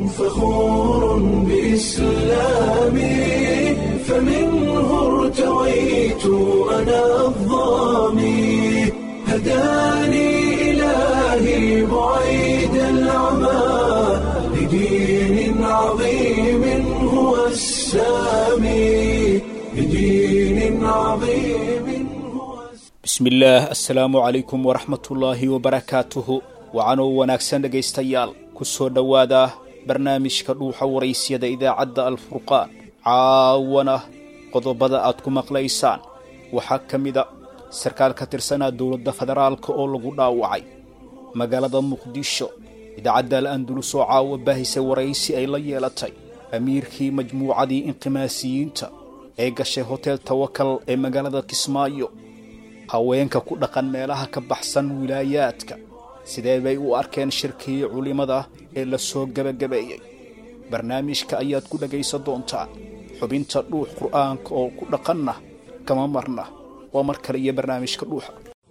فخور بإسلامي فمنه ارتويت أنا الضامي هداني إلهي بعيد العمى لدين عظيم هو السامي لدين عظيم هو bismi illaah assalaamu calaykum waraxmatullaahi wabarakaatuhu wacanoo wanaagsan dhegaystayaal ku soo dhowaada barnaamijka dhuuxa waraysyada idaacadda alfurqaan caawana qodobada aad ku maqlaysaan waxaa ka mida sarkaal ka tirsanaa dowladda federaalka oo lagu dhaawacay magaalada muqdisho idaacadda al andulus oo caawa baahisay waraysi ay la yeelatay amiirkii majmuucadii inqimaasiyiinta ee gashay hotel tawakal ee magaalada kismaayo haweenka ku dhaqan meelaha ka baxsan wilaayaadka sidee bay u arkeen shirkii culimmada ee la soo gebagabeeyey barnaamijka ayaad ku dhegaysan doontaan xubinta dhuux qur'aanka oo ku dhaqanna kama marna waa mar kale iyo barnaamijka dhuuxa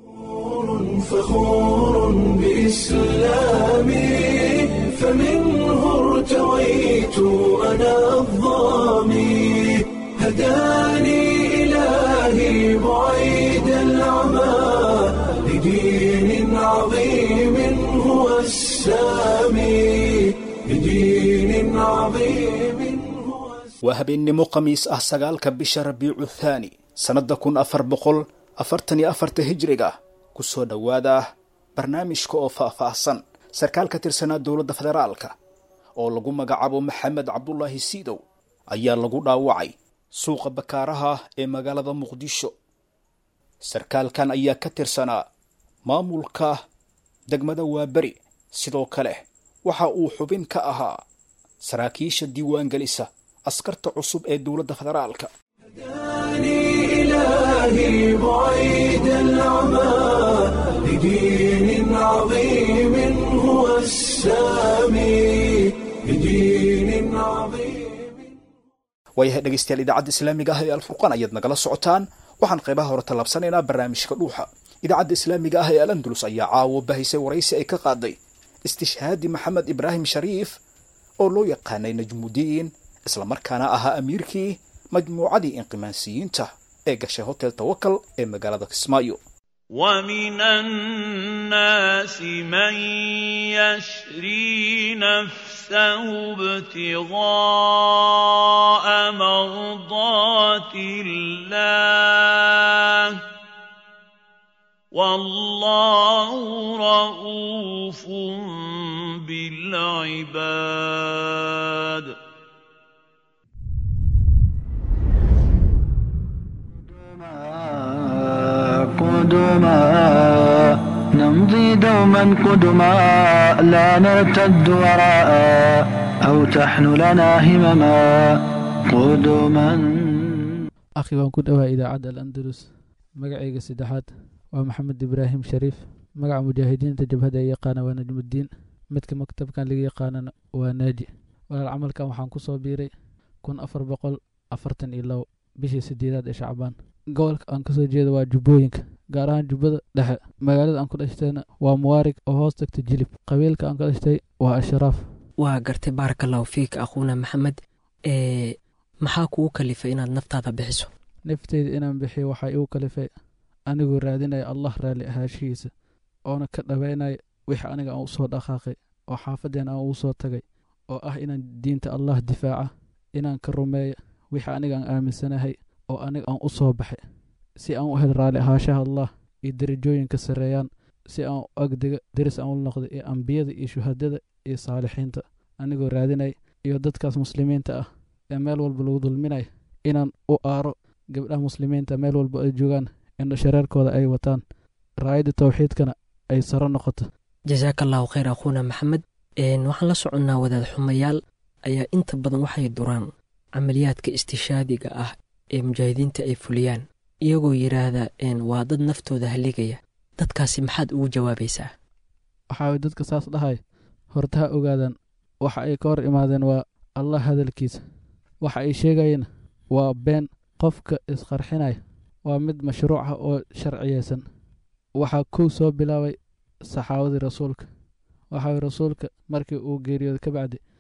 فخور بإسلامي فمنه ارتويت أنا الضامي هداني إلهي بعيد العمى لدين عظيم هو السامي لدين عظيم هو waa habeennimo khamiis ah sagaalka bisha rabiicu thaani sannadda kun afar boqol afartan iyo afarta hijriga ku soo dhowaada barnaamijka oo faah-faahsan sarkaal ka tirsanaa dowladda federaalka oo lagu magacaabo maxamed cabdulaahi siidow ayaa lagu dhaawacay suuqa bakaaraha ee magaalada muqdisho sarkaalkan ayaa ka tirsanaa maamulka degmada waaberi sidoo kale waxa uu xubin ka ahaa saraakiisha diiwaangelisa askarta cusub ee dowladda federaalka هداني إلهي بعيد العمى لدين عظيم هو السامي لدين عظيم waayahay dhegaystayaal idaacadda islaamiga ah ee alfurqaan ayaad nagala socotaan waxaan qaybaha hore tallaabsanaynaa barnaamijka dhuuxa idaacadda islaamiga ah ee al andalus ayaa caawo bahisay waraysi ay ka qaaday istishhaadi maxamed ibraahim shariif oo loo yaqaanay najmudiin islamarkaana ahaa amiirkii majmuucadii inqimaansiyiinta ee gashay hotel tawakal ee magaalada kismaayo ومن الناس من يشري نفسه ابتغاء مرضات الله والله رؤوف بالعباد قدما نمضي دوما قدما لا نرتد وراء أو تحن لنا همما قدما akhi waan ku dhowaa idaacadda al andalus magacayga saddexaad waa maxamed ibraahim shariif magaca mujaahidiinta jabhada ay yaqaana waa najmuddiin midka maktabkan laga yaqaanana waa naaji walaal camalkan waxaan ku soo biiray kun afar boqol afartan iyo labo bishii sideedaad ee shacbaan gobolka aan kasoo jeeda waa jubbooyinka gaar ahaan jubbada dhexe magaalada aan ku dhashtayna waa muwaarig oo hoos tagta jilib qabiilka aan ka dhashtay waa ashraaf waa gartay baarakallahu fiika akhuuna maxamed ee maxaa kugu kalifay inaad naftaada bixiso nafteyda inaan bixiyo waxaa igu kalifay anigoo raadinaya allah raalli ahaashihiisa oona ka dhabaynaya wixii aniga aan usoo dhaqaaqay oo xaafadeen aan ugu soo tagay oo ah inaan diinta allah difaaca inaan ka rumeeya wixii aniga aan aaminsanahay oo aniga aan u soo baxay si aan u hel raalli ahaashaha allah iyo derajooyinka sarreeyaan si aan u agdega deris aan u noqdo iyo ambiyada iyo shuhadada iyo saalixiinta anigoo raadinay iyo dadkaas muslimiinta ah ee meel walba lagu dulminaya inaan u aaro gabdhaha muslimiinta meel walba ay joogaan indho shareerkooda ay wataan raayadda tawxiidkana ay saro noqoto jasaaka allahu khayr akhuuna maxamed waxaan la soconnaa wadaad xumayaal ayaa inta badan waxay duraan camaliyaadka istishaadiga ah ee mujaahidiinta ay fuliyaan iyagoo yidhaahda waa dad naftooda haligaya dadkaasi maxaad ugu jawaabaysaa waxaa dadka saas dhahay horta ha ogaadaan waxa ay ka hor imaadeen waa allah hadalkiisa waxa ay sheegayeen waa been qofka isqarxinaya waa mid mashruuc ah oo sharciyeysan waxaa kow soo bilaabay saxaabadii rasuulka waxaa rasuulka markii uu geeriyooday ka bacdi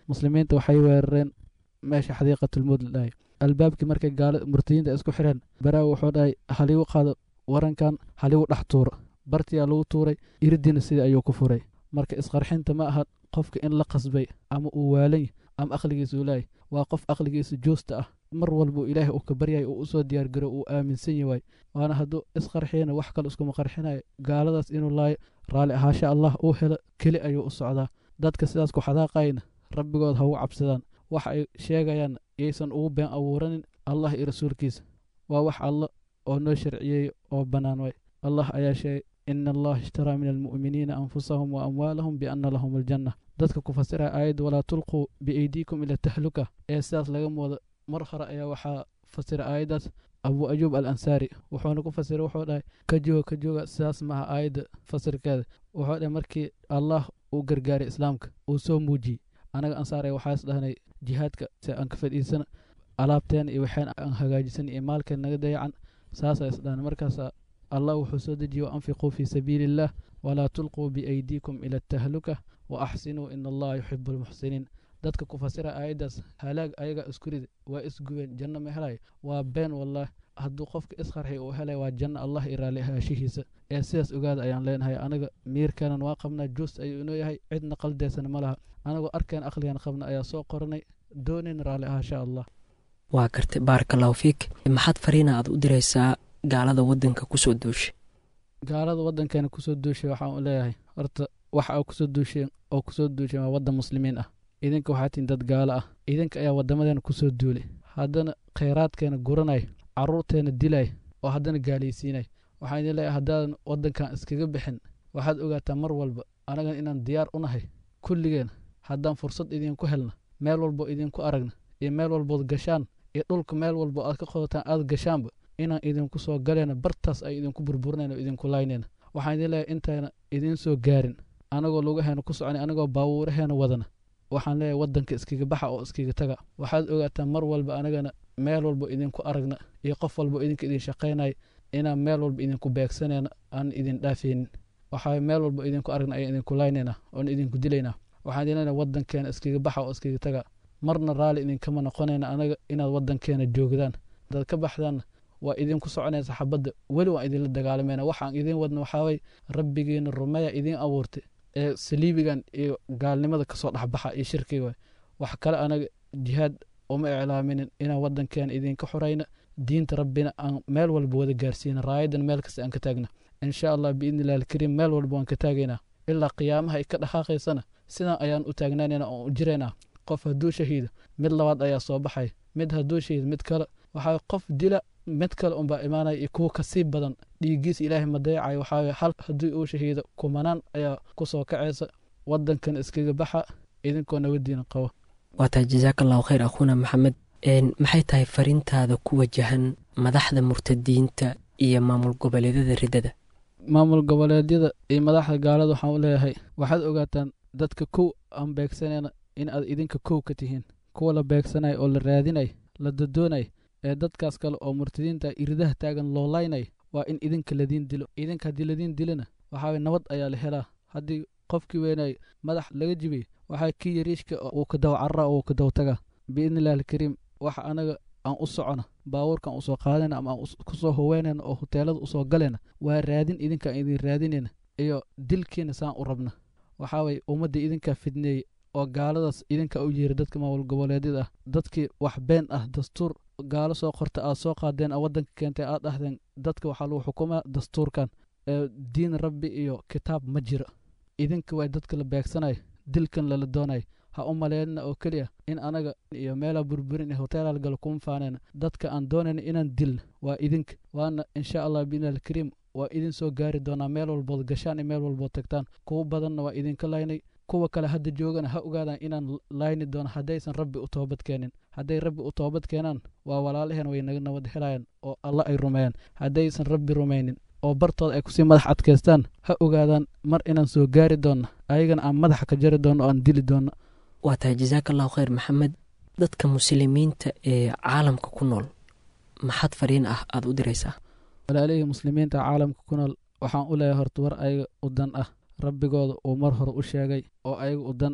muslimiinta waxay weerareen meesha xadiiqatulmowd la dhahay albaabkii markay gaala murtadiinta isku xireen baraawi wuxuu dhahay haligu qaado warankan haligu dhex tuuro bartiyaa lagu tuuray iridina sidii ayuu ku furay marka isqarxinta ma aha qofka in la qasbay ama uu waalan ama aqligiisa ulaayay waa qof aqligiisa joosta ah mar walbuu ilaahay uu ka baryay uu usoo diyaargaro uu aaminsan yahay waana hadduu isqarxiyana wax kale iskuma qarxinayo gaaladaas inuu laayo raalli ahaasha allah uu helo keli ayuu u socdaa dadka sidaas ku xadaaqayna rabbigood ha ugu cabsadaan waxa ay sheegayaan yaysan ugu been abuuranin allah iyo rasuulkiisa waa wax alla oo noo sharciyeey oo bannaan way allah ayaa sheegay ina allaha ishtaraa min almu'miniina anfusahum wa amwaalahum bianna lahum aljanna dadka ku fasiraya aayadda walaa tulquu biaydiikum ila tahluka ee sidaas laga moodo mar hore ayaa waxaa fasira aayaddaas abu ayuub al ansaari wuxuuna ku fasiray wuxuu dhahay ka jooga ka jooga sidaas maaha aayadda fasirkeeda wuxuu dhahay markii allah uu gargaaray islaamka uu soo muujiyey anaga ansaar waxaas dhahnay jihaadka si aan ka fadhiisana alaabteena iyo waxaan aan hagaajisan iyo maalkeen naga dayacan saasaa isdhahnay markaasa allah wuxuu soo dejiye waanfiquu fii sabiili illah walaa tulquu biaydiikum ila atahluka wa axsinuu ina allaha yuxibu almuxsiniin dadka ku fasira aayaddaas halaag ayaga isku rida waa isgubeen janno ma helay waa been wallaah hadduu qofka isqarxi uu helay waa janno allah i raalli ahaashihiisa ee sidaas ogaada ayaan leenahay anaga miirkeenan waa qabnaa joos ayuu inoo yahay cidna qaldeysana ma laha anagoo arkeen aqligan qabna ayaa soo qoranay doonayn raalli ahaasha allah waa gartay baarakallahu fiik maxaad fariina aad u diraysaa gaalada waddanka kusoo duushay gaalada waddankeena kusoo duushay waxaan u leeyahay horta waxa aa kusoo duusheen oo kusoo duusheen waa waddan muslimiin ah idinka waxaa tihin dad gaalo ah idinka ayaa waddamadeena kusoo duulay haddana khayraadkeena guranay carruurteena dilay oo haddana gaalaysiinay waxaan idin leeyahay haddaadan waddankan iskaga bixin waxaad ogaataa mar walba anagan inaan diyaar u nahay kulligeena haddaan fursad idinku helna meel walbo idinku aragna iyo meel walbood gashaan iyo dhulka meel walbo aad ka qodataan aad gashaanba inaan idinku soo galayna bartaas ay idinku burburinayna oo idinku laynayna waxaan idin leeyahay intayna idiin soo gaarin anagoo lugaheena ku soconay anagoo baawuuraheena wadana waxaan leeyahay waddanka iskaga baxa oo iskaga taga waxaad ogaataa mar walba anagana meel walbo idinku aragna iyo qof walbo idinka idin shaqaynaya inaan meel walba idinku beegsanayna aan idin dhaafaynin waxaa meel walbo idinku aragna ayaan idinku laynayna oon idinku dilaynaa waxaan idin leenahay waddankeena iskaga baxa oo iskaga taga marna raalli idinkama noqonayna anaga inaad waddankeena joogdaan hadaad ka baxdaanna waa idinku soconaysa xabadda weli waan idinla dagaalamayna waxaan idin wadna waxaaway rabbigiina rumeeya idiin abuurtay ee saliibigan iyo gaalnimada kasoo dhexbaxa iyo shirkiga waay wax kale anaga jihaad uma iclaaminin inaan waddankeena idinka xorayna diinta rabbina aan meel walba wada gaarsiina raayadan meel kasta aan ka taagna insha allah biidni illahi alkariim meel walba waan ka taagaynaa ilaa qiyaamaha ay ka dhaqaaqaysana sidaan ayaan u taagnaanayna oon u jiraynaa qof hadduu shahiido mid labaad ayaa soo baxay mid hadduu shahiido mid kale waxaa qof dila mid kale unbaa imaanaya iyo kuwa kasii badan dhiiggiisa ilaahay ma dayacayo waxaa hal haddii uu shahiido kumanaan ayaa kusoo kacaysa waddankan iskaga baxa idinkoo nabadiina qabo waa tahay jasaaka allahu khayr akhuuna maxamed maxay tahay fariintaada ku wajahan madaxda murtadiinta iyo maamul goboleedyada riddada maamul goboleedyada iyo madaxda gaalada waxaan u leeyahay waxaad ogaataan dadka kow aan beegsanayna in aad idinka kow ka tihiin kuwa la beegsanay oo la raadinay la dadoonay ee dadkaas kale oo murtadiinta iridaha taagan loo laynay waa in idinka ladiin dilo idinka haddii ladiin dilana waxaa nabad ayaa la helaa haddii qofkii weynay madax laga jibay waxaa kii yariishka uu ka daw carra uu ka daw taga biidni illahi alkariim waxa anaga aan u socona baabuurkan usoo qaadayna ama aan kusoo howeynayna oo huteelada usoo galayna waa raadin idinkaan idin raadinayna iyo dilkiina saan u rabna waxaa waye ummaddii idinkaa fidneeyey oo gaaladaas idinkaa u yeeray dadka maamul goboleedyada ah dadkii wax been ah dastuur gaalo soo qorta aad soo qaadeen a waddanka keentay aad dhahdeen dadka waxaa lagu xukumaa dastuurkan ee diin rabbi iyo kitaab ma jiro idinka waa dadka la beegsanayo dilkan lala doonayo ha u maleynina oo keliya in anaga iyo meelaa burburin iyo hoteelal galo kuma faanayna dadka aan doonayna inaan dilna waa idinka waana insha allah biidni alkariim waa idin soo gaari doonaa meel walbood gashaan iyo meel walbood tagtaan kuwa badanna waa idinka laynay kuwa kale hadda joogana ha ogaadaan inaan layni doono haddaysan rabbi u toobad keenin hadday rabbi u toobad keenaan waa walaalaheen way naga nabad helayaan oo alla ay rumeeyaan haddaysan rabbi rumaynin oo bartooda ay kusii madax adkaystaan ha ogaadaan mar inaan soo gaari doonno ayagana aan madaxa ka jari doonno o aan dili doonno waa tahay jasaaka allahu khayr maxamed dadka muslimiinta ee caalamka ku nool maxaad fariin ah aada u diraysaa walaalihii muslimiinta caalamka ku nool waxaan u leeyahay horta war ayaga u dan ah rabbigooda uu mar hore u sheegay oo ayaga u dan ah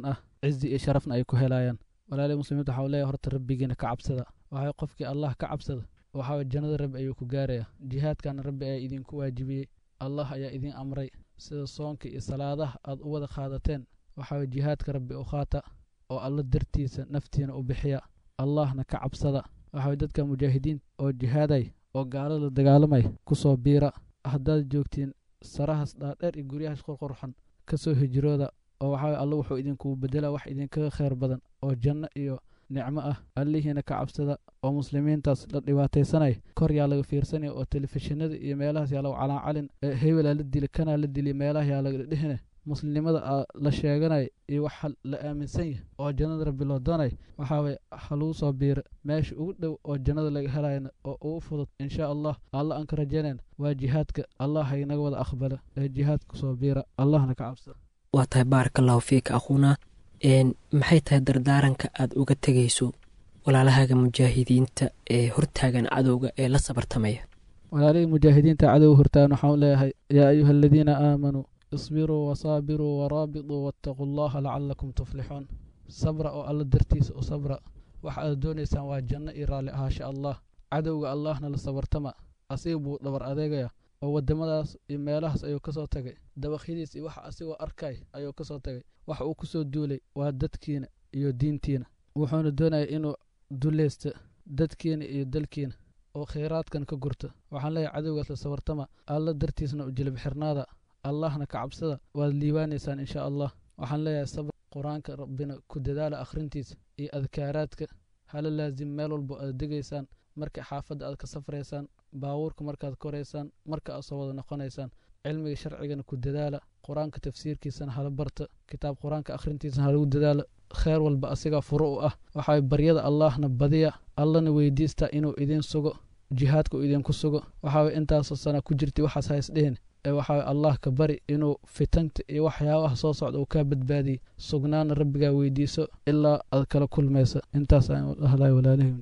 cizi iyo sharafna ay ku helayaan walaalihi muslimiinta waxau leeyahy horta rabbigiina ka cabsada waxay qofkii allah ka cabsada waxaa jannada rabbi ayuu ku gaaraya jihaadkana rabbi ayaa idinku waajibiyey allah ayaa idin amray sida soonka iyo salaadaha aad u wada qaadateen waxaa jihaadka rabbi u qaata oo alla dartiisa naftiina u bixiya allahna ka cabsada waxaa dadka mujaahidiin oo jihaaday oo gaalada dagaalamay ku soo biira haddaad joogtiin sarahaas dhaadheer iyo guryahaas qorqorxan ka soo hijrooda oo waxaa alla wuxuu idinku bedela wax idinkaga khayr badan oo janno iyo nicmo ah allihiina ka cabsada oo muslimiintaas la dhibaataysanaya kor yaa laga fiirsanaya oo telefishinada iyo meelahaas yaa lagu calaacalin hebelaa la dili kanaa la dili meelaha yaa laga dhehine muslimnimada la sheeganaya iyo waxa la aaminsan yahay oo jannada rabbi loo doonay waxaaway haluu soo biira meesha ugu dhow oo jannada laga helayana oo ugu fudud insha allah alla aan ka rajaynayna waa jihaadka allah haynaga wada aqbala ee jihaadka soo biira allahna ka cabsada waa tahay baaraka allahu fiika akhuuna maxay tahay dardaaranka aad uga tegayso walaalahaaga mujaahidiinta ee hortaagan cadowga ee la sabartamaya walaalihii mujaahidiinta cadowga hortaagan waxaan leeyahay yaa ayuha aladiina aamanuu isbiruu wasaabiruu waraabituu waataquu allaha lacalakum tuflixuun sabra oo alla dartiisa u sabra waxa aad doonaysaan waa janno iyo raalli ahaasha allah cadowga allahna la sabartama asiga buu dhabar adeegaya oo wadamadaas iyo meelahaas ayuu ka soo tagay dabakhyadiis iyo waxa asigoo arkay ayuu ka soo tagay waxa uu ku soo duulay waa dadkiina iyo diintiina wuxuuna doonaya inuu dulaysta dadkiina iyo dalkiina oo khayraadkan ka gurta waxaan leeyahay cadowgaas la sabartama alla dartiisna u jilib xirnaada allahna ka cabsada waad liibaanaysaan insha allah waxaan leeyahay sabr qur-aanka rabbina ku dadaala akhrintiisa iyo adkaaraadka hala laasim meel walbo aad degaysaan marka xaafadda aad ka safraysaan baabuurka markaad koraysaan marka aad soo wada noqonaysaan cilmiga sharcigana ku dadaala qur-aanka tafsiirkiisana hala barta kitaab qur-aanka akhrintiisana halagu dadaala kheer walba asigaa furo u ah waxaa baryada allahna badiya allana weydiista inuu idin sugo jihaadka uu idinku sugo waxaa intaasoo sana ku jirtay waxaas haysdhihin ee waxaa allah ka bari inuu fitanta iyo waxyaabaha soo socda uu kaa badbaadiye sugnaana rabbigaa weydiiso ilaa aad kala kulmaysa intaas aan dhahlay walaalihii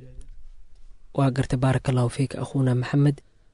waa gartay baaraka allahu fiika akhuuna maxamed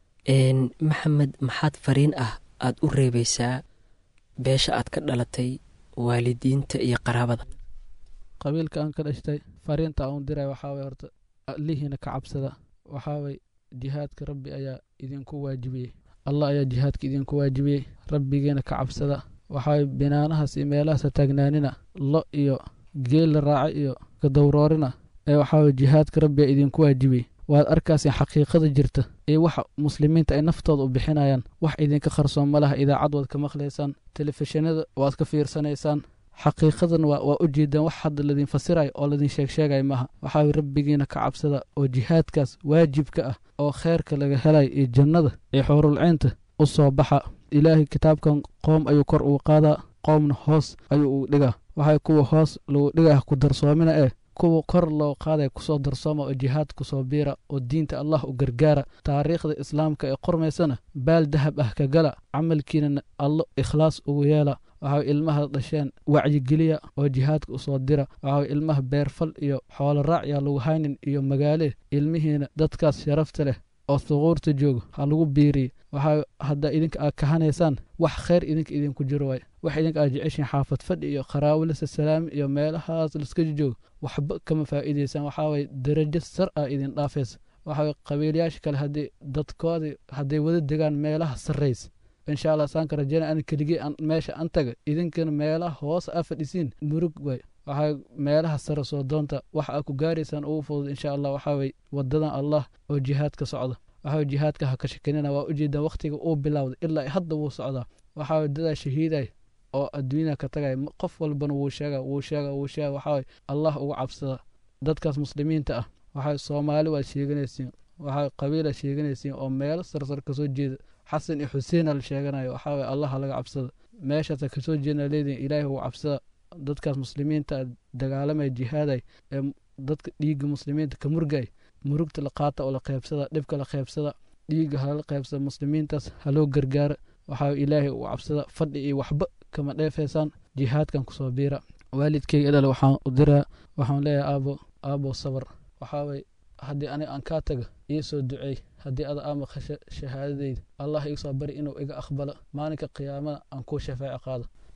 maxamed maxaad fariin ah aad u reebaysaa beesha aad ka dhalatay waalidiinta iyo qaraabada qabiilka aan ka dhashtay fariinta aan u diray waxaaway horta allihiina ka cabsada waxaaway jihaadka rabbi ayaa idinku waajibiyey allah ayaa jihaadka idinku waajibiyey rabbigiina ka cabsada waxaaway binaanahaas iyo meelahaasa taagnaanina lo iyo geel la raaca iyo kadowroorina ee waxaaway jihaadka rabbiga idinku waajibiyey waad arkaaseen xaqiiqada jirta iyo waxa muslimiinta ay naftooda u bixinayaan wax idinka qarsoon ma laha idaacad waad ka maqlaysaan telefishinada waad ka fiirsanaysaan xaqiiqadan waa u jeedaan wax hadda ladin fasirayo oo ladin sheegsheegaya maaha waxaa rabbigiina ka cabsada oo jihaadkaas waajibka ah oo kheyrka laga helaya iyo jannada iyo xuurulciynta u soo baxa ilaahay kitaabkan qoom ayuu kor ugu qaadaa qoomna hoos ayuu ugu dhigaa waxay kuwa hoos lagu dhigaya ku darsoomina eh kuwa kor loo qaadaya kusoo darsooma oo jihaad kusoo biira oo diinta allah u gargaara taariikhda islaamka ee qormaysana baal dahab ah ka gala camalkiinana allo ikhlaas ugu yeela waxaa ilmaha dhasheen wacyigeliya oo jihaadka usoo dira waxaa ilmaha beerfal iyo xoolo raac yaa lagu haynin iyo magaale ilmihiina dadkaas sharafta leh oo suquurta jooga ha lagu biiriye waxaa haddaa idinka aad kahanaysaan wax khayr idinka idinku jiro waay wax idinka aad jeceshiin xaafad fadhi iyo qaraawilasa salaami iyo meelahaas laska jooga waxba kama faa'iidaysaan waxaaway darajo sar ah idin dhaafaysa waxaa qabiilyaasha kale haddii dadkoodii hadday wada degaan meelaha sarraysa insha allah saanka rajeyna an keligii meesha an taga idinkana meelaha hoos aa fadhisiin murug waay waxaa meelaha sare soo doonta waxa aa ku gaaraysaan ugu fudud insha allah waxaaway wadadan allah oo jihaadka socda waxaa jihaadka ha ka shakinina waa ujeedaan wakhtiga uu bilowday ilaa hadda wuu socdaa waxaa dadaa shahiiday oo adduunyada ka tagay qof walbana wuu sheega wuu sheega wuu sheega waxaa allah uga cabsada dadkaas muslimiinta ah waxaa soomaali waad sheeganaysiin waxaa qabiila sheeganaysiin oo meelo sarsar kasoo jeeda xasan iyo xuseen la sheeganayo waxaa allah laga cabsada meeshaasa kasoo jeedna leediin ilaahi uga cabsada dadkaas muslimiinta dagaalamaya jihaaday ee dadka dhiigga muslimiinta ka murgay murugta la qaata oo la qeybsada dhibka la qeybsada dhiigga halala qeybsada muslimiintaas haloo gargaara waxaa ilaahay uga cabsada fadhi iyo waxba kama dheefaysaan jihaadkan kusoo biira waalidkeyga dhal waxaan u diraa waxaan leeyahay aabo aabo sabar waxaaway haddii aniga aan kaa taga ii soo duceey haddii ada aa maqasho shahaadadeyda allah iga soo bari inuu iga aqbalo maalinka qiyaamada aan kuu shafaaci qaado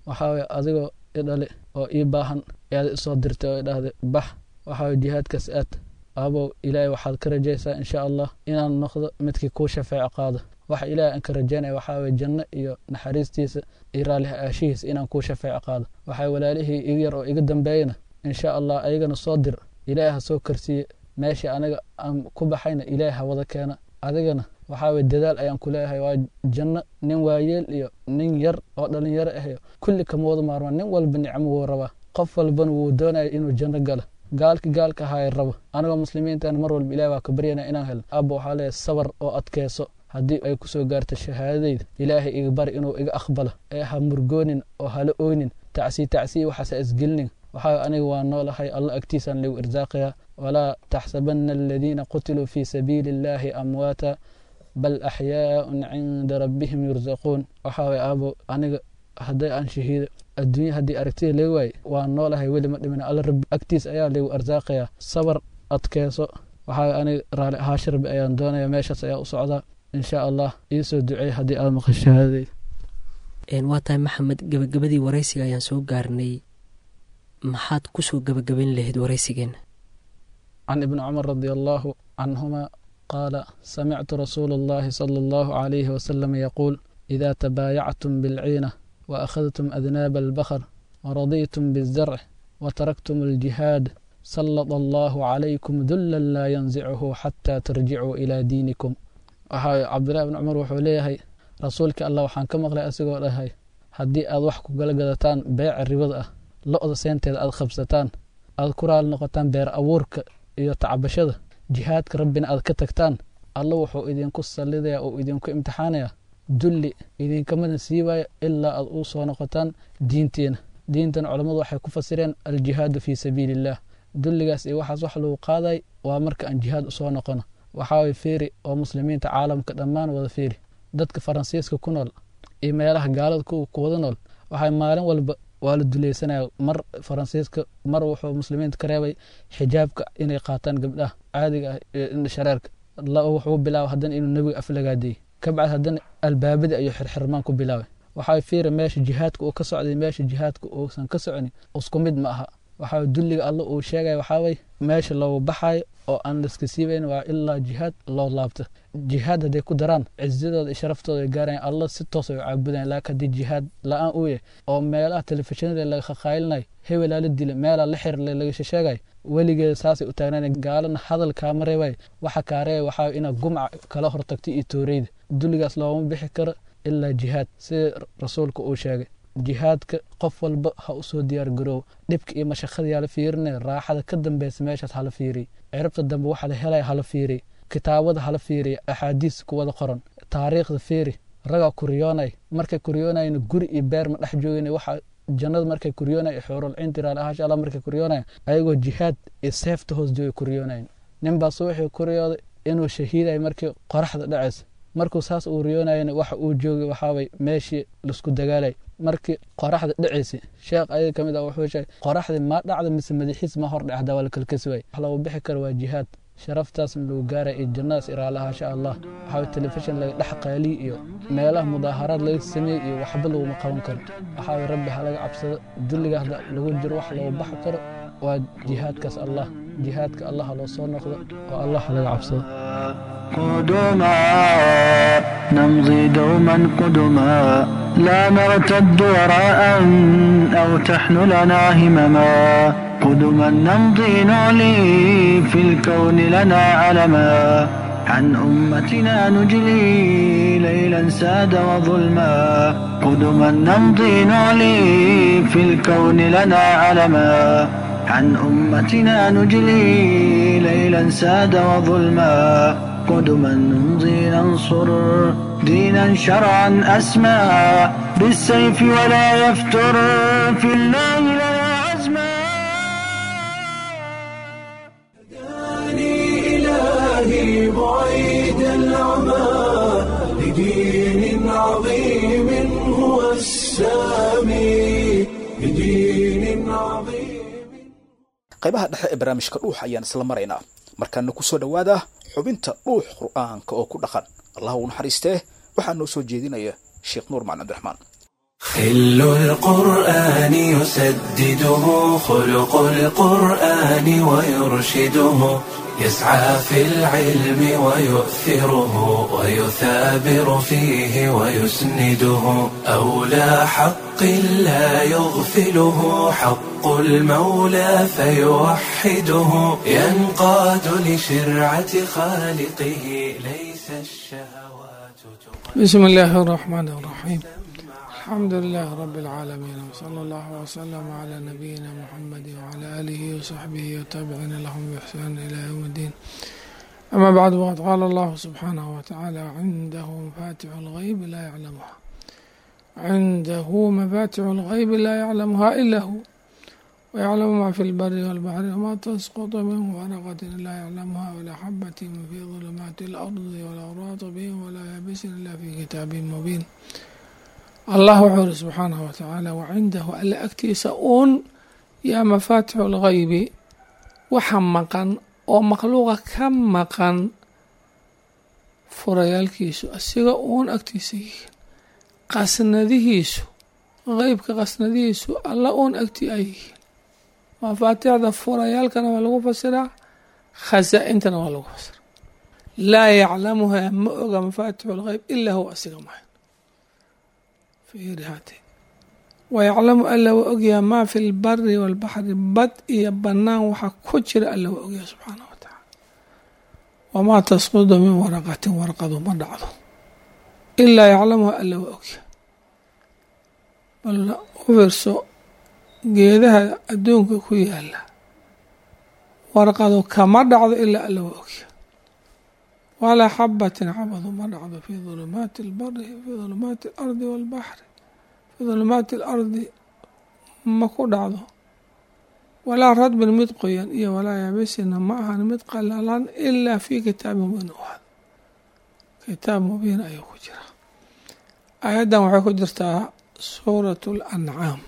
waxaa waye adigoo i dhali oo ii baahan ayaad isoo dirtay oo i dhahday bax waxaa waye jihaadkaas aad aabow ilaahay waxaad ka rajaysaa insha allah inaan noqdo midkii kuu shafeeco qaado waxa ilaahay aan ka rajaynaya waxaa waye janno iyo naxariistiisa iyo raalliha aashihiisa inaan kuu shafeeco qaado waxaa walaalihii iga yar oo iga dambeeyana insha allah ayagana soo dir ilaahay ha soo karsiiye meeshii aniga aan ku baxayna ilaahay ha wada keena adigana waxaa weye dadaal ayaan ku leeyahay waa janno nin waayeel iyo nin yar oo dhalinyaro ah kulli kama wada maarmaan nin walba nicmo wuu rabaa qof walbana wuu doonaya inuu janno galo gaalki gaalka ahaay rabo anigoo muslimiintan mar walba ilahi waa ka baryana inaan helno abba waxaa leeyahay sabar oo adkeyso haddii ay kusoo gaarto shahaadadayda ilaahay iga bari inuu iga aqbalo ee ha murgoonin oo hala oynin tacsii tacsii waxaase isgelinin waxaa aniga waa noolahay alla agtiisaan lagu irsaaqayaa walaa taxsabana aladiina qutiluu fii sabiili illahi amwaata bal axyaaun cinda rabbihim yursaquun waxaa way aabo aniga hadday aan shahiido adduunya haddii aragtida laga waaye waa noolahay weli ma dhimin alla rabbi agtiis ayaa lagu arsaaqayaa sabar adkeyso waxaa aniga raali ahaasha rabbi ayaan doonaya meeshaas ayaa u socdaa insha allah iisoo duceey haddii aad maqan shahaadadeyd waa tahay maxamed gabagabadii waraysiga ayaan soo gaarnay maxaad kusoo gabagabayn lahayd waraysigeenna can ibni cumar radi allahu canhuma qaala samictu rasuula allahi sala allahu calayhi wasalam yaquul ida tabaayactum bilciina waakhadtum adnaaba albakr waraditum bizarc wataraktum aljihaad sallada allahu calaykum dullan laa yanzichu xataa tarjicuu ilaa diinikum waxaa cabdillahi bni cumar wuxuu leeyahay rasuulkii allah waxaan ka maqlay asigoo dhahay haddii aad wax ku gala gadataan beeca ribada ah lo-da seenteeda aad qabsataan aad ku raali noqotaan beer abuurka iyo tacbashada jihaadka rabbina aad ka tagtaan alla wuxuu idinku sallidaya oo idinku imtixaanaya dulli idinkamana siibayo ilaa aad uu soo noqotaan diintiina diintan culammadu waxay ku fasireen aljihaadu fii sabiili illah dulligaas iyo waxaas wax lagu qaaday waa marka aan jihaad usoo noqono waxaaway feeri oo muslimiinta caalamka dhammaan wada feeri dadka faransiiska ku nool iyo meelaha gaalada ku wada nool waxay maalin walba waa la dulaysanaya mar faransiiska mar wuxuu muslimiinta ka reebay xijaabka inay qaataan gabdhaha caadiga ah iyo shareerka wuxuu bilaaba haddana inuu nebiga aflagaadiyey kabacdi haddana albaabada ayuu xirxirmaan ku bilaabay waxaa fiira meesha jihaadka uu ka socday meesha jihaadka uusan ka soconi isku mid ma aha waxaa dulliga alla uu sheegaya waxaaway meesha loogu baxayo oo aan laska siibayn waa ilaa jihaad loo laabto jihaad hadday ku daraan cizadooda iyo sharaftooda ay gaarayan alla si toos ay u caabudayan laakiin haddii jihaad la-aan uu yahay oo meelaha telefishinada laga khaqaylinayo hebelaa la dila meelaa la xirle laga sheegay weligeeda saasay u taagnayn gaalana hadal kaama reebay waxa kaa reebay waxaa inaad gumca kala hortagto iyo tooreyda dulligaas looma bixi karo ilaa jihaad sida rasuulka uu sheegay jihaadka qof walba ha usoo diyaar garoow dhibka iyo mashaqadayaa la fiirinaya raaxada ka dambeysa meeshaas hala fiiriy ciribta dambe waxa la helaya hala fiiriy kitaabada hala fiiriy axaadiis kuwada qoran taariikhda fiiri ragaa kuriyoonay markay kuriyoonayna guri iyo beer ma dhex joogin waxa jannada markay kuryoonay xuurulcinti raali ahaasha alla markay kuryoonaya ayagoo jihaad iyo seefta hoos joogay kuryoonayn ninbaas wuxuu kuryooday inuu shahiiday markii qoraxda dhacaysa markuu saas uu riyoonayana waxa uu joogay waxaaway meeshii laisku dagaalay markii qoraxda dhacaysay sheekh ayaga ka mid ah wuxuu sheegay qoraxdii ma dhacda mise madaxiis ma hor dhacda waa la kalkasi waay wax lagu bixi karo waa jihaad sharaftaasna lagu gaaraya iyo jannadaas iraalaha insha allah waxaa telefishin laga dhex qaaliy iyo meelaha mudaaharaad laga sameeyey iyo waxba laguma qaban karo waxaa rabbi ha laga cabsado dulliga hadda lagu jiro wax lagu baxi karo waa jihaadkaas allah jihaadka allah ha loo soo noqdo oo allah ha laga cabsado قدما نمضي دوما قدما لا نرتد وراء أو تحملنا همما قدما نمضي نعلي في الكون لنا علما عن أمتنا نجلي ليلا ساد وظلما قدما نمضي نعلي في الكون لنا علما عن أمتنا نجلي ليلا ساد وظلما قدما نمضي ننصر دينا شرعا أسمى بالسيف ولا يفتر في الله لنا عزما هداني إلهي بعيد العمى لدين عظيم هو السامي لدين عظيم qaybaha dhexe ee barnaamijka dhuux ayaan isla maraynaa markaana ku soo dhowaada xubinta dhuux qur'aanka oo ku dhaqan allah u naxariistee waxaa noo soo jeedinaya sheekh nuur macalin cabdiraxmaan خل القرآن يسدده خلق القرآن ويرشده يسعى في العلم ويؤثره ويثابر فيه ويسنده أولى حق لا يغفله حق المولى فيوحده ينقاد لشرعة خالقه ليس الشهوات بسم الله الرحمن الرحيم الحمد لله رب العالمين وصلى الله وسلم على نبينا محمد وعلى آله وصحبه وتابعين لهم بإحسان إلى يوم الدين أما بعد وقد قال الله سبحانه وتعالى عنده مفاتح الغيب لا يعلمها عنده مفاتح الغيب لا يعلمها إلا هو ويعلم ما في البر والبحر وما تسقط من ورقة لا يعلمها ولا حبة في ظلمات الأرض ولا رطب ولا يابس إلا في كتاب مبين allah wuxuu uri subxaanahu watacaala wacindahu alle agtiisa uun yaa mafaatixu lgaybi waxa maqan oo makhluuqa ka maqan furayaalkiisu asiga uun agtiisa yihiin qasnadihiisu qeybka qasnadihiisu alla uun agtii ay yihiin mafaatixda furayaalkana waa lagu fasiraa khasaa-intana waa lagu fasiraa laa yaclamuhaa ma oga mafaatixu lgeyb ilaa huwa asiga mahay wayaclamu alla waa ogyaha maa fi lbari walbaxri bad iyo bannaan waxaa ku jira alla waa ogyaha subxaanah wa tacaala wamaa tasqudu min waraqatin warqadu ma dhacdo ilaa yaclamuha alla waa ogyaha bal u fiirso geedaha adduunka ku yaala warqadu kama dhacdo ilaa alla waa ogyaha walaa xabatin xabadu ma dhacdo fi dulumaati albari fi dulumaati alardi walbaxri fi dulumaati alardi ma ku dhacdo walaa radbin mid qoyan iyo walaa yaabisina ma ahan mid qalalan ilaa fi kitaabi mubiin u ahad kitaab mubiin ayuu ku jira aayaddan waxay ku jirtaa suurat lancaam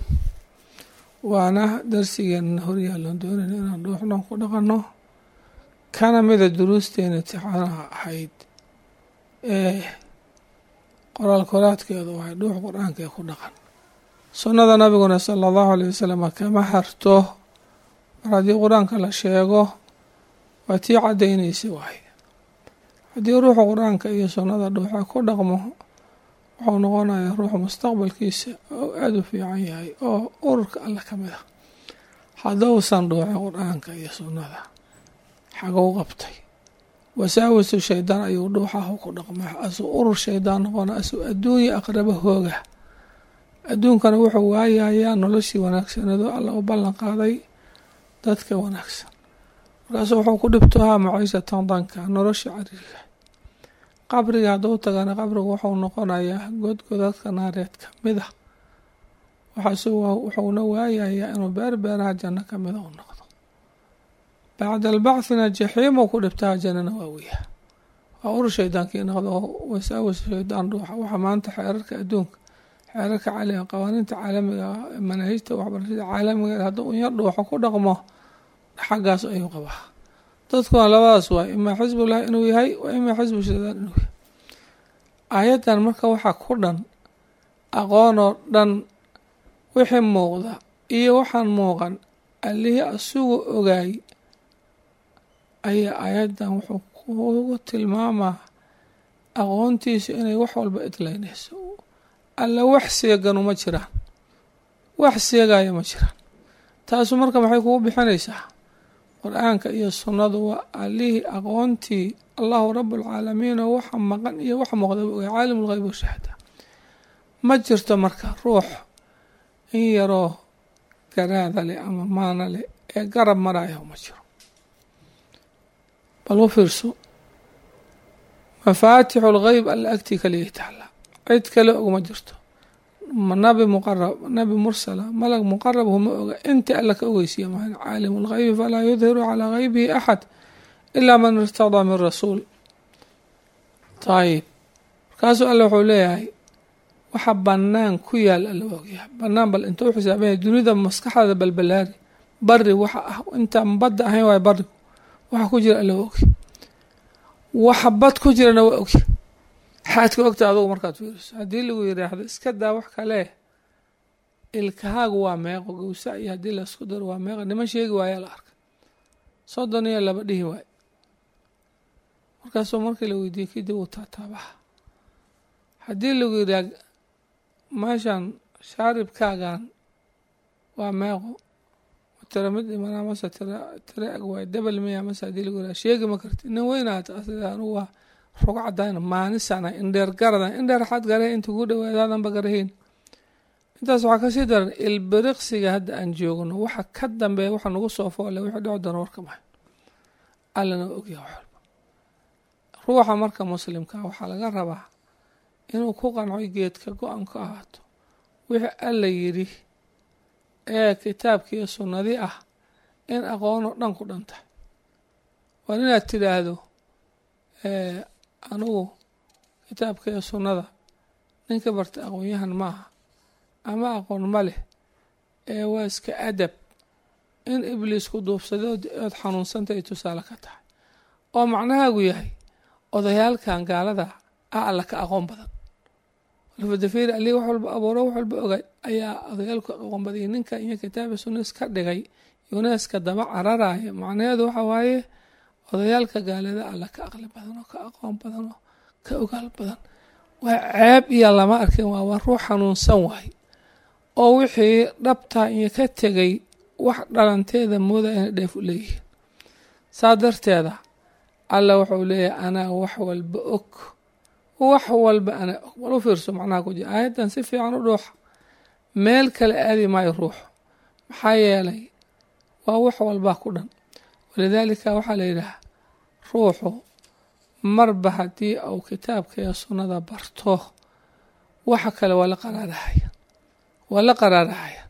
waana darsigeena horyaalon doonayna inaan dhuuxdhan ku dhaqanno kana mida duruusteena tixaanaha ahayd ee qoraal koraadkeedu waxay dhuux qur-aanka ku dhaqan sunnada nabiguna sala allahu aleyh wasalam kama harto mar haddii qur-aanka la sheego waa tii caddaynaysa waay haddii ruuxa qur-aanka iyo sunnada dhuuxa ku dhaqmo wuxuu noqonayaa ruuxa mustaqbalkiisa oo aada u fiican yahay oo ururka alle ka mid ah haddousan dhuuxin qur-aanka iyo sunnada xagou qabtay wasaawisu shaydaan ayuu dhuuxahu ku dhaqma asuu urur shaydaan noqona asuu adduunya aqraba hooga adduunkana wuxuu waayayaa noloshii wanaagsaneedo alla u ballan qaaday dadka wanaagsan markaasuu wuxuu ku dhibtohaa maciishatan danka nolosha cariirka qabriga hadduu tagana qabrigu wuxuu noqonayaa godgodadka naareed ka mid a waxaase wuxuuna waayayaa inuu beerbeeraha janno ka mida u noqdo bacda albacthina jaxiimuu ku dhibtaa jannana waa weyaa waa urur shaydaankii noqdo wasaawis shaydaan dhuuxa waxa maanta xeerarka adduunka xeerarka caalamiga qawaaniinta caalamiga manaahijta waxbarashada caalamiga hadduu unya dhuuxo ku dhaqmo xaggaas ayuu qabaa dadkuna labadaas waay imaa xisbullahi inuu yahay wa imaa xisbu shaydaan inuu yahay aayaddan marka waxaa ku dhan aqoonoo dhan wixii muuqda iyo waxaan muuqan allihii asugu ogaay ayaa aayaddan wuxuu kugu tilmaamaa aqoontiisu inay wax walba idlaynayso alla wax seeganu ma jiraan wax seegaya ma jiraan taasu marka maxay kugu bixinaysaa qur-aanka iyo sunnadu waa allihii aqoontii allahu rabualcaalamiin oo waxa maqan iyo wax muuqdaba ogay caalim lgeyb washahada ma jirto marka ruux in yaroo garaada leh ama maana leh ee garab maraayo ma jiro bal u fiirso mafaatixu lgeyb alla agtii kaliya taala cid kale ogma jirto nabi muqarab nabi mursala malag muqarab huma oga inta alla ka ogeysiya maan caalimu lgeybi falaa yudhiru calaa geybihi axad ilaa man irtadaa min rasuul ayib markaasuu alla wuxuu leeyahay waxa banaan ku yaal alla waa ogyahay banaan bal intuu xisaabanya dunida maskaxdaada balbalaari bari waxa ah intaan badda ahayn waay barigu waxa ku jira alla waa ogy waxa bad ku jirana waa ogya xaad ka ogta adugu markaad fiiriso haddii lagu yiraahdo iska daa wax kale ilkahaagu waa meeqo gowsa iyo haddii laisku daro waa meeqo niman sheegi waayaa la arkay soddon iyo laba dhihi waayo markaasuu markii la weydiiyey kadib uu taataabaha haddii lagu yidhaah meeshan shaaribkaagan waa meeqo tira mid imanaa mase tira tira eg waay debel miya mase haddii lagu yidhaha sheegi ma karti nin weynaata asida anugu waa rog cadayna maanisana indheer garada indheer xad gare inta ku dhawaadaadanba garahiin intaas waxaa kasii daran ilbiriqsiga hadda aan joogno waxa ka dambeeya waxa nagu soo foole wixii dhici doona warka mahay allana ogyaha wax walba ruuxa marka muslimka waxaa laga rabaa inuu ku qanco geedka go-an ka ahaato wixii alla yidhi ee kitaabkiiyo sunnadi ah in aqoonoo dhan ku dhan tahay waa inaad tidhaahdo anugu kitaabka iyo sunnada ninka barta aqoon-yahan maaha ama aqoon ma leh ee waa iska adab in ibliisku duubsada ood xanuunsanta ay tusaale ka tahay oo macnahaagu yahay odayaalkan gaalada ah alla ka aqoon badan alfadafir ali wax walba abuuro wax walba ogay ayaa odayaalku aqoon badiyay ninka iyo kitaabi sunna iska dhigay yuneska daba cararaya macnaheedu waxa waaye odayaalka gaalada alla ka aqli badan oo ka aqoon badan oo ka ogaal badan waa ceeb iyo lama arkin waa waa ruux xanuunsan waay oo wixii dhabtaa iyo ka tegay wax dhalanteeda mooda inay dheef u leeyihiin saa darteeda alla wuxuu leeyahay anaa wax walba og wax walba anaa og bal u fiirso macnaha ku jira aayaddan si fiican u dhuuxa meel kale aadi maayo ruuxu maxaa yeelay waa wax walbaa ku dhan walidaalika waxaa la yidhaha ruuxu marba haddii uu kitaabka iyo sunnada barto waxa kale waa la qaraarahaya waa la qaraarahayaan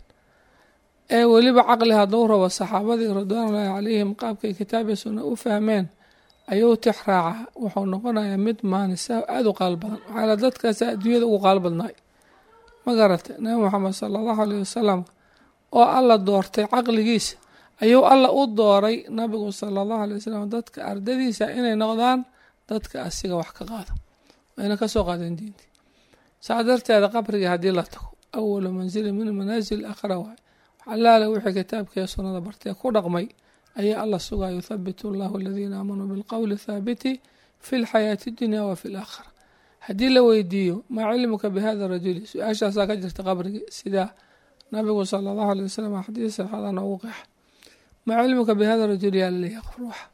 ee weliba caqli hadduu rabo saxaabadii ridwaanullaahi calayhim qaabkay kitaab iyo sunna u fahmeen ayuu tix raaca wuxuu noqonayaa mid maanisa aada u qaal badan waxaala dadkaasa adduunyada ugu qaal badnaay ma garatay nabi moxamed sala allahu aleyh wasalam oo alla doortay caqligiisa ayuu alla u dooray nabigu sala allahu alay wasalam dadka ardadiisa inay noqdaan dadka asiga wax ka qaada wayna kasoo qaadeen diintii saa darteeda qabriga haddii la tago awalu manzili min manaasil akhra waay allaale wixii kitaabkaiyo sunnada bartee ku dhaqmay ayaa alla sugaa yuthabitu allahu aladiina aamanuu bilqowli thaabiti fi lxayaati dunya wa fi laakhira haddii la weydiiyo maa cilmuka bihada rajuli su-aashaasaa ka jirta qabrigii sidaa nabigu sala allahu alay wasalam xadiis saxaada noogu qeexa maa cilmuka bihada rajuli yaa laleeyahay qof ruuxa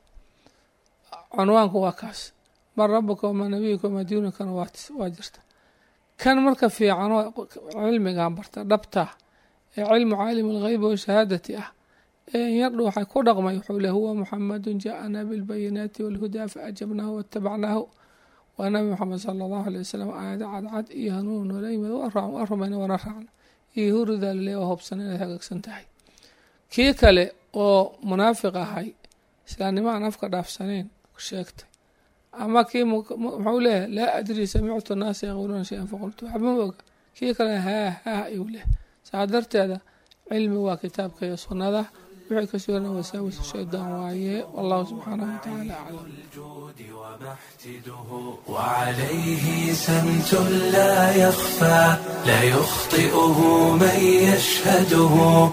cunwaanku waa kaas man rabuka wamaa nabiyuka wamaa diinukana waa jirta kan marka fiicanoo cilmigan barta dhabtaa ee cilmu caalimi algheybi washahaadati ah ee inyardhu waxay ku dhaqmay wuxuu le huwa muxamadu jaaana bilbayinaati walhudaa faajabnaahu watabacnaahu waa nabi moxamed sala allahu alay wasalam aayado cadcad iyo hanuun noola yimid waa rumayna waana raacna iyo huridaa lale oo hobsan inay hagaagsan tahay kii kale oo munaafiq ahay islaamnimo aan afka dhaafsanayn sheegtay ama kii muxuu leeyahay laa adrii samictu naasa yaquuluuna shay-an faqultu waxba ma oga kii kale haa haa ayuu leh saa darteeda cilmi waa kitaabka iyo sunnada wixii ka sugan wasaawis shaydaan waaye wallahu subxaanahu watacaala aclam الجود ومحتده وعليه سمت لا يخفى لا يخطئه من يشهده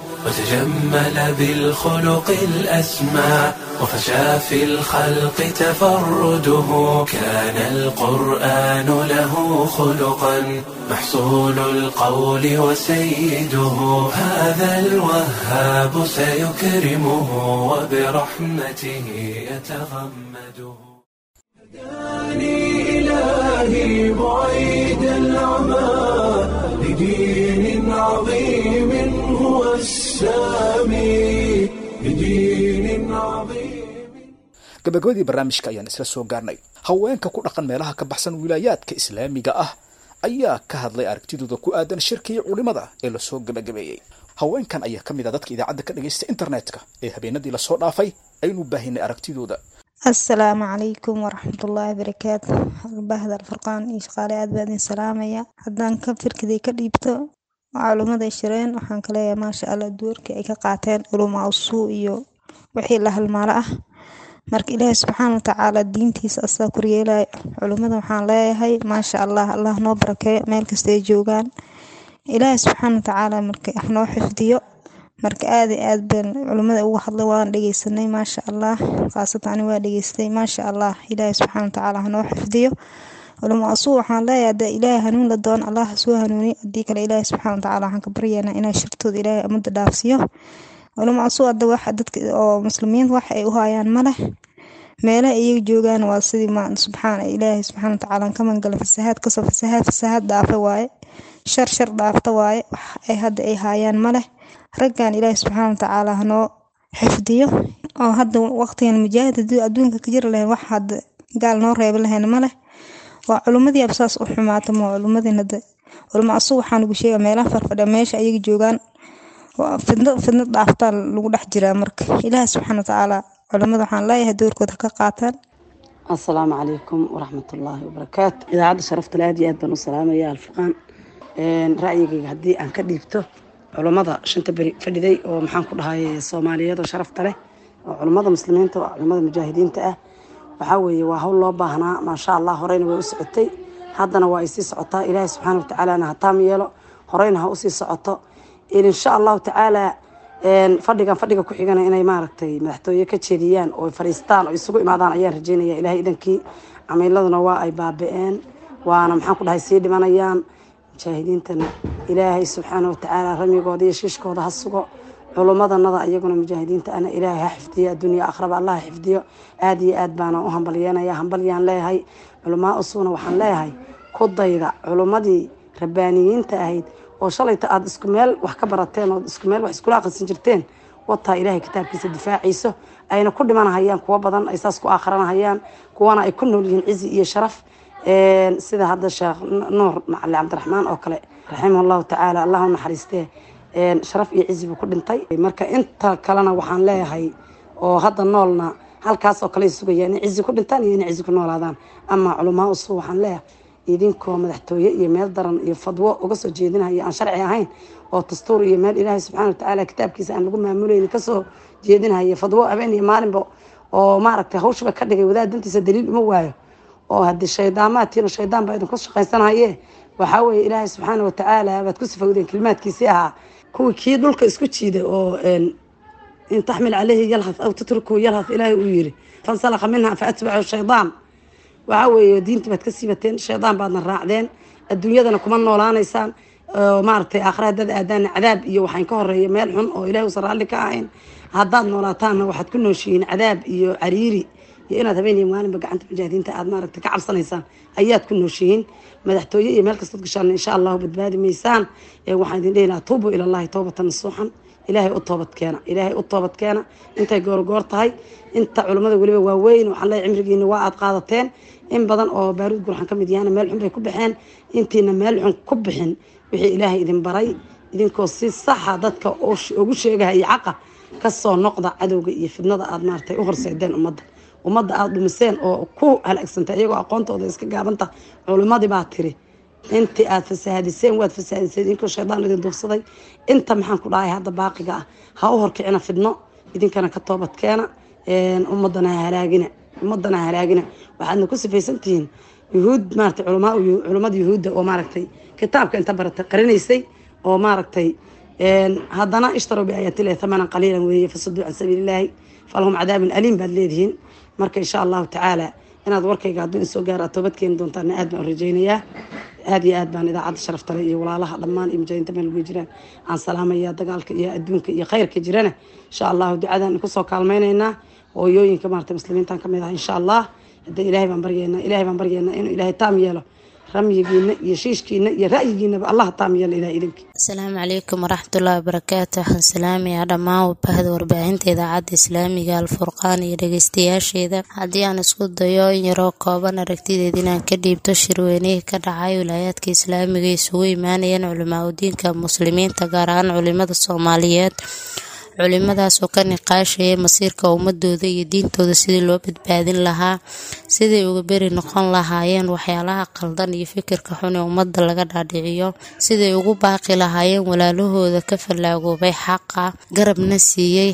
وتجمل بالخلق الأسمى وفشى في الخلق تفرده كان القرآن له خلقا محصول القول وسيده هذا الوهاب سيكرمه وبرحمته يتغمده هداني إلهي بعيد العمى لدين عظيم هو السامي لدين عظيم gabagabadii barnaamijka ayaan isla soo gaarnay haweenka ku dhaqan meelaha ka baxsan wilaayaadka islaamiga ah ayaa ka hadlay aragtidooda ku aadan shirkii culimada ee lasoo gabagabeeyey haweenkan ayaa ka mid a dadka idaacadda ka dhagaysta internetka ee habeenadii lasoo dhaafay aynu baahinay aragtidooda asalaamu calaykum waraxmatullaahi barakaatu bahda alfurqaan iyo shaqaale aad baa idin salaamaya haddaan ka firkiday ka dhiibto culumaday shireen waxaan ka leeyahay maasha allah duwarkii ay ka qaateen culumaa usuu iyo wixii la halmaalo ah marka ilaahi subxaana watacaala diintiisa asaa koryeelaya culimmada waxaan leeyahay maasha allah allah noo barakeeyo meel kasta ay joogaan ilaahay subxaana watacaala marka hanoo xifdiyo marka aad iyo aad baan culimmada uga hadlay waan dhegeysanay maasha allah khaasatan ani waa dhegeystay maasha allah ilaahay subxaana watacaala hanoo xifdiyo culimo asuu waxaan leeyahay hadda ilaahay hanuun la doon allah soo hanuuniy haddii kale ilaahay subxaana watacaala waxaan ka baryaynaa inaa shirtooda ilaahay amada dhaafsiyo culimo asuu hadda waxa dadka oo muslimiinta wax ay u hayaan ma leh meelaha iyaga joogaan waa sidii ma subxaan ilaahay subxaana watacaala ka mangala fasahaad kasoo fasahaad fasahaad dhaafa waaye shar shar dhaafta waaye wax ay hadda ay haayaan ma leh raggan ilaahay subxaana watacaala hanoo xifdiyo oo hadda waqtigan mujaahid hadii adduunka ka jiri lahayn wax hadda gaal noo reebi lahayn ma leh waa culimmadii absaas u xumaata ma culimmadii hadda culimo asug waxaan ugu sheega meelaha farfadhiya meesha ayaga joogaan fidno fidno dhaaftaa lagu dhex jiraa marka ilaahay subxaana watacaala culimada waxaan leeyahay doorkooda ka qaataan asalaamu calaykum waraxmatullaahi wabarakaatu idaacadda sharafta aad iyo aad baan u salaamaya alfurqaan ra'yigayga haddii aan ka dhiibto culummada shanta beri fadhiday oo maxaan ku dhahay soomaaliyeed oo sharafta leh oo culummada muslimiinta oo culummada mujaahidiinta ah waxaa weeye waa hawl loo baahnaa maasha allah horeyna way u socotay haddana waa ay sii socotaa ilaahay subxaana watacaalana ha taam yeelo horeyna ha usii socoto insha allahu tacaala fadhigan fadhiga ku xigana inay maaragtay madaxtooye ka jeediyaan oo fadhiistaan oo isugu imaadaan ayaan rajeynaya ilahay idankii camiiladuna waa ay baaba-een waana maxaan ku dhahay sii dhimanayaan mujaahidiintana ilaahay subxaana watacaala ramigooda iyo shiishkooda ha sugo culummadanada iyaguna mujaahidiinta ana ilaahay ha xifdiyo adduunya akhraba allah ha xifdiyo aada iyo aad baana u hambalyanaya hambalyaan leeyahay culamaa usugna waxaan leeyahay ku dayda culummadii rabbaaniyiinta ahayd oo shalayta aada isku meel wax ka barateen oo isku meel wax iskula aqrisan jirteen wataa ilaahay kitaabkiisa difaaciiso ayna ku dhimanahayaan kuwo badan ay saas ku aakhiranahayaan kuwana ay ku nool yihiin cizi iyo sharaf sida hadda sheekh nuur macali cabdiraxmaan oo kale raximah allahu tacaala allah u naxariistee sharaf iyo cizi buu ku dhintay marka inta kalena waxaan leeyahay oo hadda noolna halkaas oo kale sugayaan inay cizi ku dhintaan iyo inay cizi ku noolaadaan ama culamaa usu waxaan leeyahay idinkoo madaxtooye iyo meel daran iyo fadwo uga soo jeedinaya aan sharci ahayn oo dastuur iyo meel ilaahay subxana watacaala kitaabkiisa aan lagu maamuleyn kasoo jeedinaya fadwo habeen iyo maalinba oo maaragtay hawshaba ka dhigay wadaad dantiisa daliil uma waayo oo haddii shaydaamaadtiina shaydaan baa idinku shaqaysanaye waxaa weeye ilaahay subxaana watacaala baad ku sifowdeen kelimaadkiisii ahaa kuwii kii dhulka isku jiiday oo in taxmil caleyhi yalhas aw tatruku yalhas ilaahay uu yiri fansalakha minha fa atbacu shaydaan waxaa weeye diintii baad ka siibateen shaydaan baadna raacdeen adduunyadana kuma noolaanaysaan maaragtay aakhira haddaad aadaana cadaab iyo waxaan ka horeeya meel xun oo ilahay usan raalli ka ahayn haddaad noolaataanna waxaad ku nooshihiin cadaab iyo cariiri iyo inaad habeen iyo maalinba gacanta mujaahidiinta aad maaragtay ka cabsanaysaan ayaad ku nooshihiin madaxtooye iyo meel kastood gashaan insha allahu badbaadi maysaan waxaan idin dhehi lahaa tuubuu ilallahi towbatan nasuuxan ilaahay u toobad keena ilaahay u toobad keena intay goorgoor tahay inta culummada weliba waaweyn waxaan leeyahay cimrigiina waa aad qaadateen in badan oo baaruud gurxan ka mid yahana meel xun bay ku baxeen intiina meel xun ku bixin wixii ilaahay idin baray idinkoo si saxa dadka ugu sheegahaya caqa kasoo noqda cadowga iyo fidnada aad maaragtay u horseedeen ummadda ummadda aada dhumiseen oo ku halaagsantay iyagoo aqoontooda iska gaabanta culimmadii baa tiri intii aad fasaahadiseen waad fasaahadiseen idinkoo shaydaan idin duufsaday inta maxaan ku dhahay hadda baaqiga ah ha u horkicina fidno idinkana ka toobadkeena ummadana ha halaagina ummadana ha halaagina waxaadna ku sifaysantihiin yuhuud maaragtay culamaa culummada yuhuudda oo maaragtay kitaabka inta baratay qarinaysay oo maaragtay haddana ishtarow biaayaatillahi thamanan qaliilan weeye fasaduu can sabiilillaahi falahum cadaabun aliim baad leedihiin marka insha allahu tacaala inaad warkayga hadduu insoo gaaro aad toobad keeni doontaana aad baan u rajaynayaa aad iyo aad baan idaacadda sharaftale iyo walaalaha dhammaan iyo mujaahidiinta meel ugu jiraan aan salaamaya dagaalka iyo adduunka iyo khayrka jirana insha allahu ducadan kusoo kaalmaynaynaa hooyooyinka maarata muslimiintan kamid ah insha allah hadda ilaahay baan baryeynaa ilaahay baan baryeynaa inuu ilaahay taam yeelo ramyigiina iyo shiishkiina iyo ra'yigiinaba allah taam yeelo ilahay idinki asalaamu calaykum waraxmatullaahi wabarakaatu waxaan salaamayaa dhammaan bahda warbaahinta idaacadda islaamiga alfurqaan iyo dhegeystayaasheeda haddii aan isku dayo in yaroo kooban aragtideed inaan ka dhiibto shirweynihii ka dhacay wilaayaadka islaamiga isugu imaanayeen culimaa udiinka muslimiinta gaar ahaan culimada soomaaliyeed culimadaasoo ka niqaashaya masiirka ummadooda iyo diintooda sidii loo badbaadin lahaa siday uga beri noqon lahaayeen waxyaalaha qaldan iyo fikirka xun ee ummadda laga dhaadhiciyo siday ugu baaqi lahaayeen walaalahooda ka fallaagoobay xaqa garabna siiyey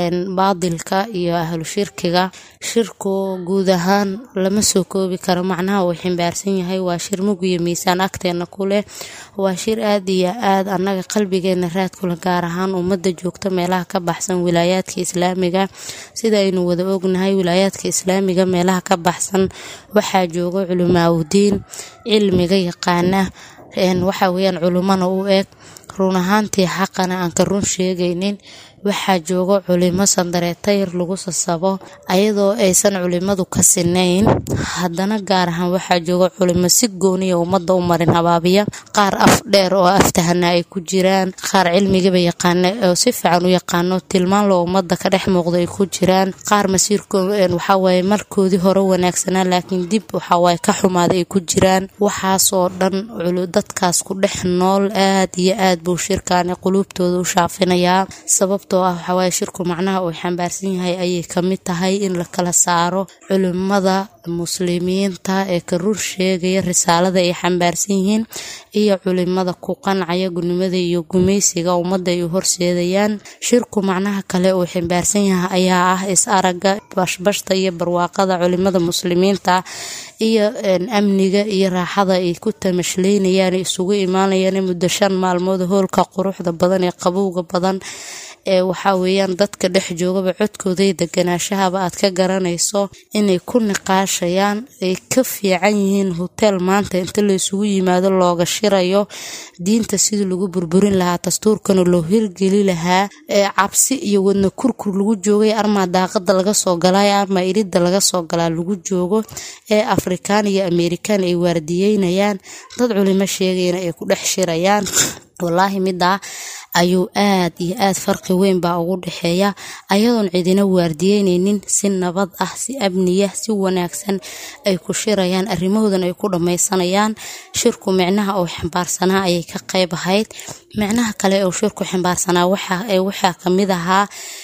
baadilka iyo ahlu shirkiga shirku guud ahaan lama soo koobi karo macnaha uu ximbaarsan yahay waa shir mug iyo miisaan agteena ku leh waa shir aad iyo aad annaga qalbigeena raad kule gaar ahaan ummadda joogta meelaha ka baxsan wilaayaadka islaamiga sida aynu wada ognahay wilaayaadka islaamiga meelaha ka baxsan waxaa jooga culimaaudiin cilmiga yaqaana waxa weyaan culimana u eg run ahaantii xaqana aan ka run sheegaynin waxaa jooga culimo sandareetayr lagu sasabo ayadoo aysan culimadu ka sinayn haddana gaar ahaan waxaa jooga culimo si gooniya ummadda u marin habaabiya qaar af dheer oo aftahana ay ku jiraan qaar cilmigaba yaqaana oo si fiican u yaqaano tilmaan loo ummadda ka dhex muuqda ay ku jiraan qaar masiirko waxawaaye markoodii hore wanaagsanaa laakiin dib waxawaaye ka xumaaday ay ku jiraan waxaasoo dhan dadkaas ku dhex nool aad iyo aad buu shirkaani quluubtooda u shaafinayaa sababtoo ah waxawaaye shirku macnaha uu xambaarsan yahay ayay kamid tahay in la kala saaro culimada muslimiinta ee ka rur sheegaya risaalada ay xambaarsan yihiin iyo culimada ku qancaya gudnimada iyo gumaysiga ummadda ay u horseedayaan shirku macnaha kale uu xambaarsan yahay ayaa ah is araga bashbashta iyo barwaaqada culimada muslimiinta iyo amniga iyo raaxada ay ku tamashleynayaan isugu imaanayaan muddo shan maalmood hoolka quruxda badan ee qabowga badan ee waxaa weeyaan dadka dhex joogaba codkooday deganaashahaba aad ka garanayso inay ku niqaashayaan ay ka fiican yihiin hoteel maanta inta la isugu yimaado looga shirayo diinta sidii lagu burburin lahaa dastuurkana loo hirgeli lahaa ee cabsi iyo wadna kurkur lagu joogay armaa daaqada laga soo galay armaa iridda laga soo galaa lagu joogo ee afrikaan iyo amerikaan ay waardiyeynayaan dad culimo sheegayna ay ku dhex shirayaan wallaahi midaa ayuu aad iyo aad farqi weyn baa ugu dhexeeya ayadoon cidina waardiyeyneynin si nabad ah si amniya si wanaagsan ay ku shirayaan arrimahoodan ay ku dhammaysanayaan shirku micnaha uu xambaarsanaa ayay ka qayb ahayd micnaha kale uu shirku xambaarsanaa waxaa kamid ahaa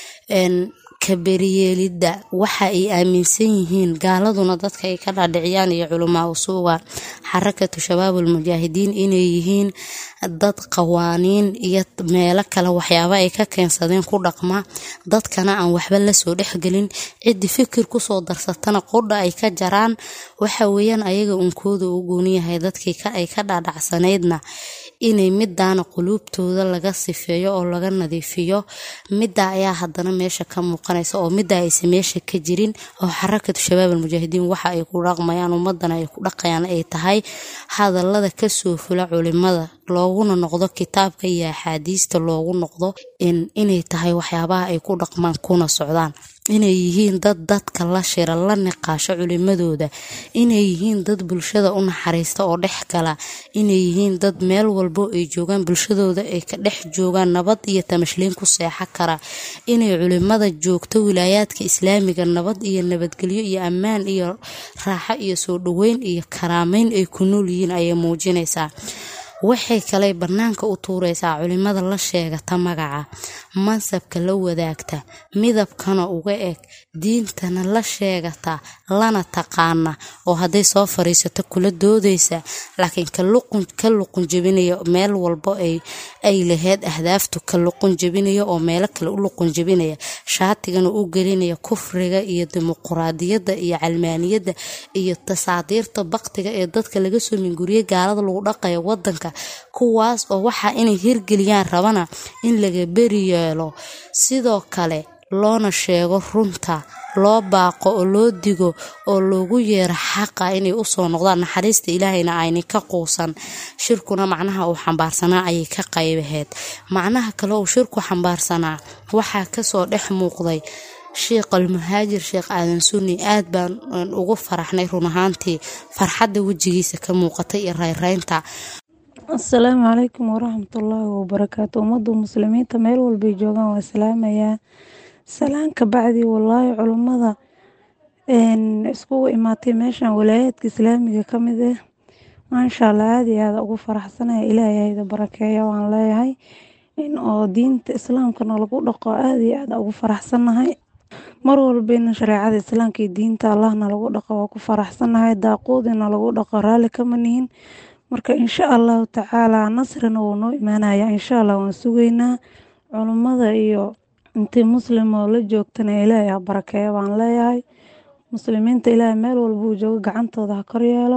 kaberiyeelidda waxa ay aaminsan yihiin gaaladuna dadka ay ka dhaadhiciyaan iyo culamaa usuuga xarakatu shabaabul mujaahidiin inay yihiin dad qawaaniin iyo meelo kale waxyaaba ay ka keensadeen ku dhaqma dadkana aan waxba lasoo dhexgelin ciddi fikir kusoo darsatana qudha ay ka jaraan waxa weeyaan ayaga unkooda u gooniyahay dadkii ay ka dhaadhacsanaydna inay midaana quluubtooda laga sifeeyo oo laga nadiifiyo middaa ayaa haddana meesha ka muuqanaysa oo middaa aysa meesha ka jirin oo xarakatu shabaab almujaahidiin waxa ay ku dhaqmayaan ummadana ay ku dhaqayaan ay tahay hadallada kasoo fula culimada looguna noqdo kitaabka iyo axaadiista loogu noqdo inay tahay waxyaabaha ay ku dhaqmaan kuna socdaan inay yihiin dad dadka la shira la niqaasho culimadooda inay yihiin dad bulshada u naxariista oo dhex gala inay yihiin dad meel walbo ay joogaan bulshadooda ay ka dhex joogaan nabad iyo tamashliin ku seexo kara inay culimada joogto wilaayaadka islaamiga nabad iyo nabadgelyo iyo ammaan iyo raaxo iyo soo dhaweyn iyo karaameyn ay ku nool yihiin ayay muujinaysaa waxay kale bannaanka u tuuraysaa culimada la sheegata magaca mansabka la wadaagta midabkana uga eg diintana la sheegata lana taqaana oo hadday soo fariisato kula doodaysa laakiin ka luqun jebinaya meel walbo ay laheyd ahdaaftu ka luqun jebinaya oo meelo kale u luqun jebinaya shaatigana u gelinaya kufriga iyo dimuquraadiyadda iyo calmaaniyadda iyo tasaadiirta baktiga ee dadka laga soo minguriye gaalada lagu dhaqaya wadanka kuwaas oo waxaa inay hirgeliyaan rabana in laga beri yeelo sidoo kale loona sheego runta loo baaqo oo loo digo oo loogu yeero xaqa inay usoo noqdaan naxariista ilaahayna ayni ka quusan shirkuna macnaha uu xambaarsanaa ayay ka qaybaheed macnaha kale uu shirku xambaarsanaa waxaa kasoo dhex muuqday sheekh almuhaajir sheekh aadan sunni aad baan ugu faraxnay run ahaantii farxadda wejigiisa ka muuqatay iyo rayraynta asalaamu calaykum waraxmatullaahi wabarakaatu ummadda muslimiinta meel walbay joogaan waa salaamayaa salaan ka bacdi wallaahi culummada iskugu imaatay meeshan walaayaadka islaamiga ka mid ah maasha allah aada iyo aada ugu faraxsanaya ilaahay hayda barakeeya waan leeyahay in oo diinta islaamkana lagu dhaqo aada iyo aada ugu faraxsannahay mar walbayna shareecada islaamka iyo diinta allahna lagu dhaqo waa ku faraxsannahay daaquudina lagu dhaqo raalli kama nihin marka insha allahu tacaalaa nasrina wuu noo imaanaya insha allah waan sugaynaa culummada iyo intii muslim oo la joogtana ilaahay ha barakeeya baan leeyahay muslimiinta ilaahay meel walbuu joogo gacantooda ha kor yeelo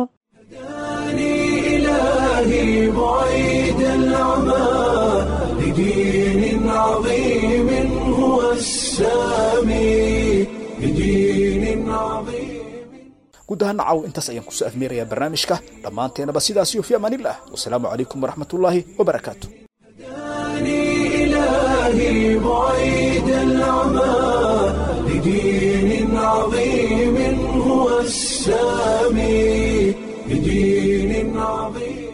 إلهي بعيد العمى لدين عظيم هو السامي لدين عظيم guud ahaan nacaw intaas ayaan kusoo afmeerayaa barnaamijka dhammaanteenaba sidaas iyo fi amaanillah wasalaamu calaykum waraxmatullaahi wabarakaatu إلهي بعيد العمى لدين عظيم هو السامي لدين عظيم